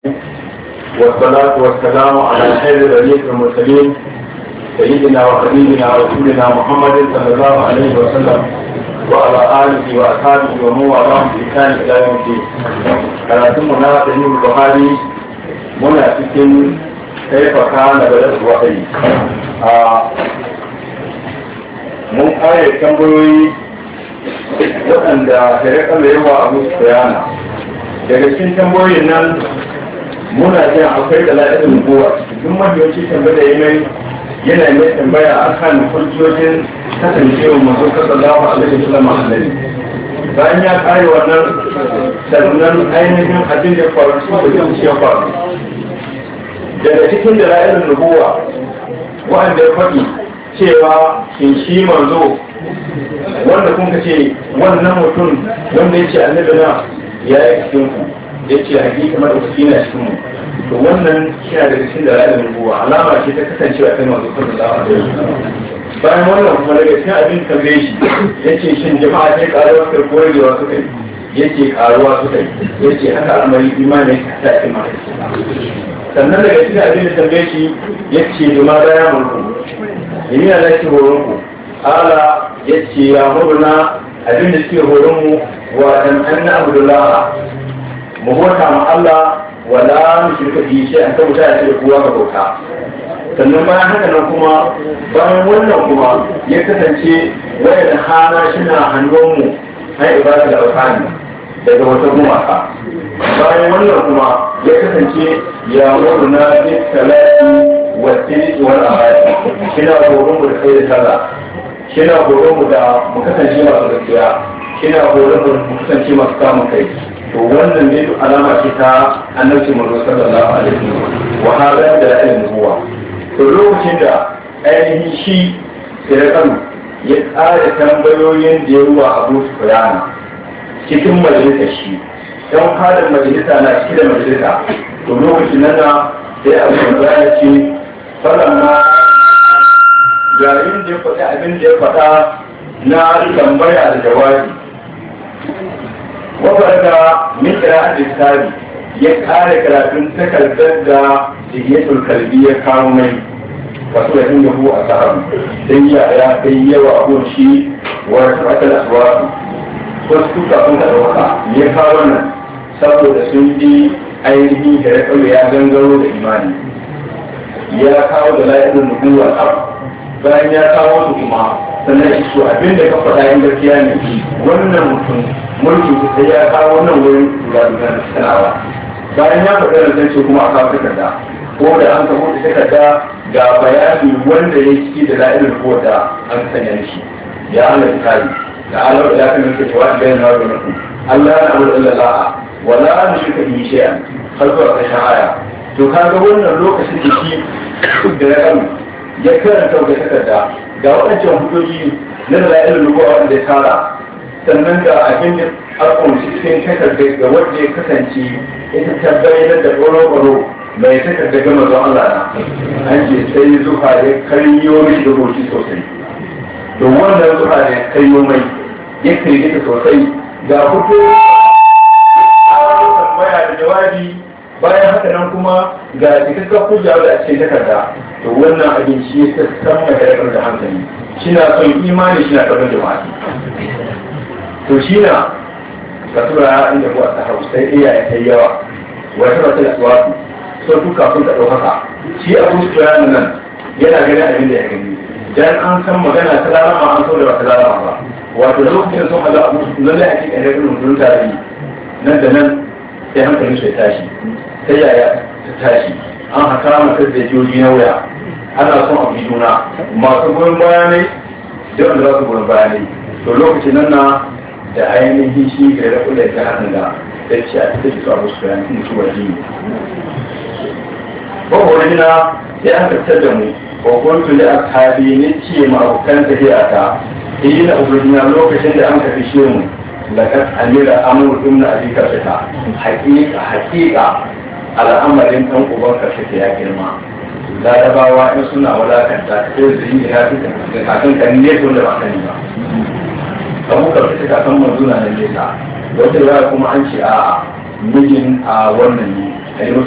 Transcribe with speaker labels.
Speaker 1: والصلاة والسلام على خير رئيس المرسلين سيدنا وحبيبنا ورسولنا محمد صلى الله عليه وسلم وعلى آله وأصحابه ومن والاه بإحسان إلى يوم الدين. كراتم منا سيد البخاري منا cikin كيف كان بدأ الوحي. mun kare tambayoyi waɗanda shari'ar da yawa abu su bayana daga cikin tambayoyin nan muna jin akwai da la'adar nubuwa duk mahiyoci tambaya ya mai yana mai tambaya a kan hujjojin kasancewa masu sallallahu alaihi wasallam annabi bayan ya kare wannan sannan ainihin abin da faru su da zuciya faru daga cikin da la'adar nubuwa wanda ya faɗi cewa shin shi manzo wanda kun ka ce wannan mutum wanda ya ce annabi na ya yi cikin ku ya ce hakika mara kuski na cikin mu to wannan shi daga cikin da ra'ayin nubuwa alama ce ta kasancewa kai manzo sallallahu alaihi wasallam bayan wannan kuma daga cikin abin tambaye shi ya ce shin jama'a sai karuwa suka ko ragewa suka yi ya ce karuwa suka yi ya ce haka al'amari imani ta ce ma sannan daga cikin abin da tambaye shi ya ce duma daya mulku yi na nake horon ku ala ya ce ya murna abin da suke horon mu wa dan anna abdullah mu bauta ma Allah wala mu shirka bi shi an tabbata ya ce kowa ga bauta sannan bayan haka nan kuma bayan wannan kuma ya kasance wayar hana shina hannun mu ai ibada da alfani daga wata gumaka bayan wannan kuma ya kasance ya murna bi salati wasiri wal amali kina horon mu da kai da sallah kina horon mu da mu kasance masu gaskiya kina horon mu mu kasance masu kamun kai to wannan ne duk alama ce ta annabi manzo sallallahu alaihi wasallam wa hada da ra'ayin nubuwa to lokacin da ainihin shi sai kanu ya tsara tambayoyin da ya ruwa abu su bayana cikin majalisar shi don halin majalisa na cike da majalisa to lokacin nan na sai abu ya ce falamma yayin da ya faɗi abin da ya faɗa na tambaya da jawabi wafarka min kira littafi ya kare karatun takardar da jihiyatul kalbi ya kawo mai wasu da inda hu a sahabu sai ya ya kai yawa abun shi wa rafatal aswatu wasu tuka sun ka dauka ya kawo nan saboda sun bi ainihin da ya gangaro da imani ya kawo da la'ibin nubuwar abu bayan ya kawo su kuma sannan su abin da ka faɗa yin gaskiya ne wannan mutum mulki su sai ya kawo wannan wurin lura da sanawa bayan ya faɗa da zance kuma a kawo takarda ko da an kawo da takarda ga bayani wanda ya ciki da la'ibin nubuwar da an sanya shi ya Allah ya kare da Allah ya kan yake cewa da yana da mutum Allah ya abu da Allah wala an shirka bi shay'an har zuwa ƙarshen aya to kaga wannan lokacin da shi da ya kanu ya karanta da takarda ga waɗancan hujjoji na da la'ilin rubuwa wanda ya tara sannan ga abin da alƙon cikin takarda ga wanda ya kasance ita ta bayyana da ƙwaro-ƙwaro mai takarda gama zuwa Allah na an ce sai zuha ya karyo mai da hoci sosai to wannan zuha ya karyo mai ya kirgita sosai ga hujjoji tambaya da jawabi bayan haka nan kuma ga cikakken hujja da a cikin takarda to wannan abin shi ya san mai haifar da hankali shi na son imani shi na karɓar jama'a to shi na ka tura inda kuwa ta hau sai iya ya kai yawa wata wata da suwatu so duka sun ka haka shi abu su tura nan yana ganin abin da ya gani dan an san magana ta lalama an so da ba ta lalama ba wato lokacin sun haɗa abu lallai a cikin haifar mutum tare nan da nan sai hankali sai tashi sai yaya ta tashi an haka mata da joji na wuya ana son a juna masu goyon bayanai da wanda za su goyon bayanai to lokacin nan na da ainihin shi ga da kula da hannun da ta ce a cikin su abu su bayan sun su waje ko wani na ya aka fitar da mu ko kuntu da ashabi ne ce ma abokan tafiya ta yi na ubudina lokacin da an kafi shi mu lakat amira amur ibn abi kafita haqiqa haqiqa al'amarin dan uban kafita ya girma larabawa in suna wadakanta ta sai su yi ya fi kakan kan ne to da ba sani ba kamu kafita kakan manzuna na nesa wata yawa kuma an ce a mijin a wannan ne